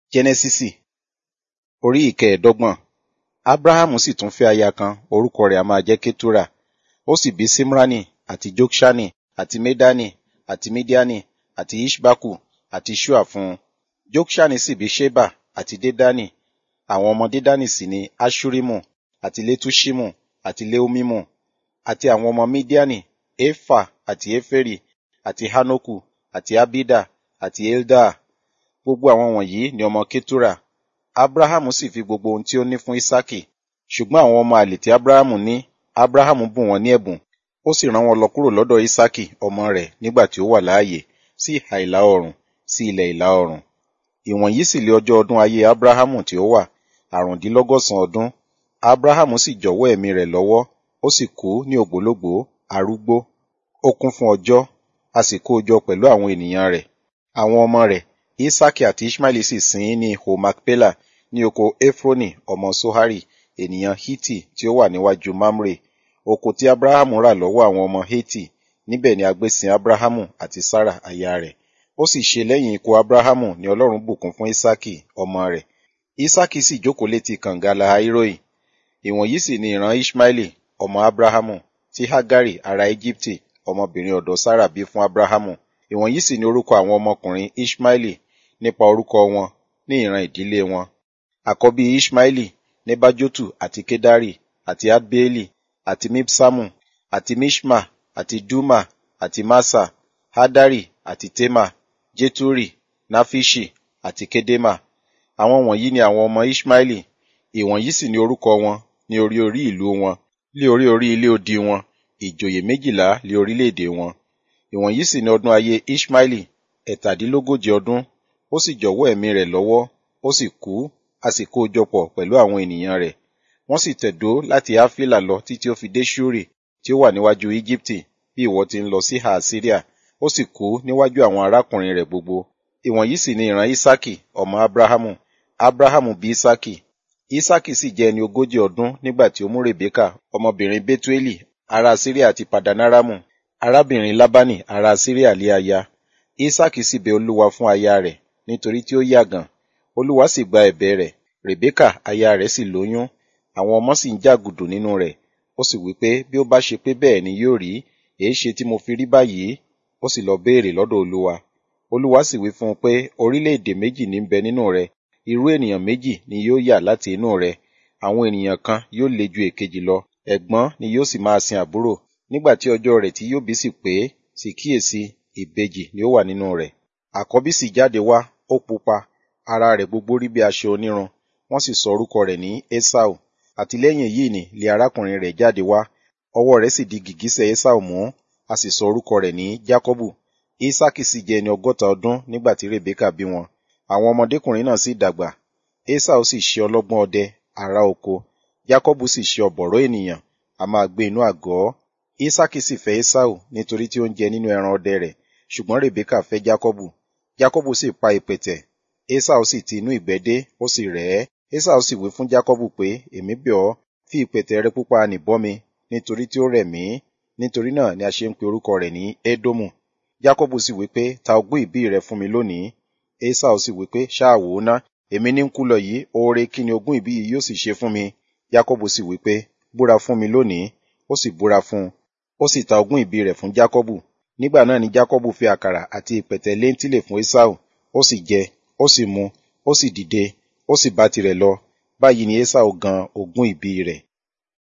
jẹ́nẹ́sísì orí ìkẹẹ̀ẹ́dọ́gbọ̀n ábráhámù sì tún fẹ́ aya kan orúkọ rẹ̀ a máa jẹ́ kétúrà ó sì bí símránì àti jókṣánì àti médánì àti mídíánì àti ishbaku àti ṣúà fún un jókṣánì sì bí ṣébà àti dédánì àwọn ọmọ dédánì sì ni aṣúrímù àti létúṣímù àti léómímù àti àwọn ọmọ mídíánì éfà àti éfèrì àti hánókù àti ábídà àti eldaa gbogbo àwọn wọ̀nyí ni ọmọ kétúrà abrahamu sì fi gbogbo ohun tí ó ní fún isaki ṣùgbọ́n àwọn ọmọ àlè tí abrahamu ní abrahamu bùn wọ́n ní ẹ̀bùn ó sì rán wọn lọ kúrò lọ́dọ̀ isaki ọmọ rẹ̀ nígbà tí ó wà láàyè sí ìhà ìlà oòrùn sí ilẹ̀ ìlà oòrùn ìwọ̀nyí sì lé ọjọ́ ọdún ayé abrahamu tí ó wà àrùndínlọ́gọ́sàn ọdún abrahamu sì jọ̀wọ́ ẹ̀mí rẹ̀ lọ́wọ́ ó sì kú ní ògbólógbòó arúgbó ó kún fún ọjọ́ a sì kó o jọ pẹ̀lú àwọn ènìyàn rẹ̀ àwọn ọmọ rẹ̀ isaki àti ishmaeli sì sin ín ní ihò macpela ní oko efroni ọmọ sohari ènìyàn hiti tí ó wà níwájú mamre oko tí abrahamu rà lọ́wọ́ àwọn ọmọ heti níbẹ̀ ni a gbé sin abrahamu àti sarah aya rẹ̀ ó sì ṣe lẹ́yìn ikú abrahamu ni ọlọ́run bùkún fún isaki ọmọ rẹ̀ isaki sì jókòó létí kànga lahairoi ìwọ̀nyí sì ni ìran ishmaeli ọmọ abrahamu tí hagari ará egypte ọmọbìnrin ọ̀dọ̀ sarah bí fún abrahamu ìwọ̀nyí sì ni orúkọ àwọn ọmọkùnrin ishmaeli nípa orúkọ wọn ní ìran ìdílé wọn àkọ́bí ishmaeli nebajotu àti kedari àti adbeeli àti mipsamu àti mishma àti duma àti masa hadari àti tema jeturi nafishi àti kedema àwọn wọ̀nyí ni àwọn ọmọ ishmaeli ìwọ̀nyí sì ni orúkọ wọn ní orí orí ìlú wọn lé orí orí ilé odi wọn ìjòyè méjìlá lé orílẹ̀-èdè wọn ìwọ̀nyí sì ni ọdún ayé ishmaeli ẹ̀tàdínlógójì ọdún ó sì jọ̀wọ́ ẹ̀mí rẹ̀ lọ́wọ́ ó sì kú a sì kó o jọ pọ̀ pẹ̀lú àwọn ènìyàn rẹ̀ wọ́n sì tẹ̀dó láti áfílà lọ títí ó fi dé ṣúrì tí ó wà níwájú íjíbítì bí ìwọ ti ń lọ sí ha síríà ó sì kú níwájú àwọn arákùnrin rẹ̀ gbogbo ìwọ̀nyí sì ni ìran isaki ọmọ abrahamu abrahamu bí isaki isaki sì jẹ́ ẹni ogójì ọdún nígbà tí ó mú rebeka ọmọbìnrin betueli ará síríà àti padanaramu arábìnrin labani ará síríà lé aya isaki sì bẹ olúwa fún aya rẹ̀ nítorí tí ó yàgàn olúwa sì gba ẹ̀bẹ̀ rẹ̀ rebeka aya rẹ̀ sì lóyún àwọn ọmọ sì ń jàgùdù nínú rẹ̀ ó sì wí pé bí ó bá ṣe pé bẹ́ẹ̀ ni yóò rí èé ṣe tí mo fi rí báyìí ó sì lọ béèrè lọ́dọ̀ olúwa olúwa sì wí fún un pé orílẹ̀-èdè méjì ní bẹ nínú rẹ irú ènìyàn méjì ni yóò yà láti inú rẹ àwọn ènìyàn kan yóò le ju èkejì lọ ẹ̀gbọ́n ni yóò sì máa sin àbúrò nígbà tí ọjọ́ rẹ̀ tí yóò bí sì pé sì kíyèsí ìbejì ni ó wà nínú rẹ̀ àkọ́bí sì jáde wá ó pupa ara rẹ̀ gbogbo rí bí aṣọ onírun wọ́n sì sọ orúkọ rẹ̀ ní esau àti lẹ́yìn èyí ni lé arákùnrin rẹ̀ jáde wá ọwọ́ rẹ̀ sì di gìgísẹ̀ esau mú a sì sọ orúkọ rẹ̀ ní jacobu isaki sì jẹ́ ẹni ọgọ́ta ọdún nígbà tí rebeka bí wọn àwọn ọmọdékùnrin náà sì dàgbà esau sì ṣe ọlọ́gbọ́n ọdẹ ará oko jacobu sì ṣe ọ̀bọ̀rọ̀ ènìyàn a máa gbé inú àgọ́ isaki sì fẹ́ esau nítorí tí ó ń jẹ nínú ẹran ọdẹ rẹ̀ ṣùgbọ́n rebeka fẹ́ jacobu jacobu sì pa ìpẹ̀tẹ̀ esau sì ti inú ìgbẹ́ dé ó sì rẹ̀ ẹ́ esau sì wí fún jacobu pé èmi bẹ̀ ọ́ fi ìpẹ̀tẹ̀ rẹ pupa nì bọ́ mi nítorí tí ó rẹ̀ mí nítorí náà ni a ṣe ń pe orúkọ rẹ̀ ní edomu jacobu sì wí pé ta ogún ìbí rẹ fún mi lónìí esau sì wí pé ṣáà wò ó ná èmi ní ń kú lọ yìí oore kí ni ogún ìbí yìí yóò sì ṣe fún mi jacobu sì wí pé búra fún mi lónìí ó sì búra fún un ó sì ta ogún ìbí rẹ̀ fún jacobu nígbà náà ni jacobu fi àkàrà àti ìpẹ̀tẹ̀ léńtìlè fún esau ó sì jẹ ó sì mu ó sì dìde ó sì bá tirẹ̀ lọ báyìí ni esau gan ogún ìbí rẹ̀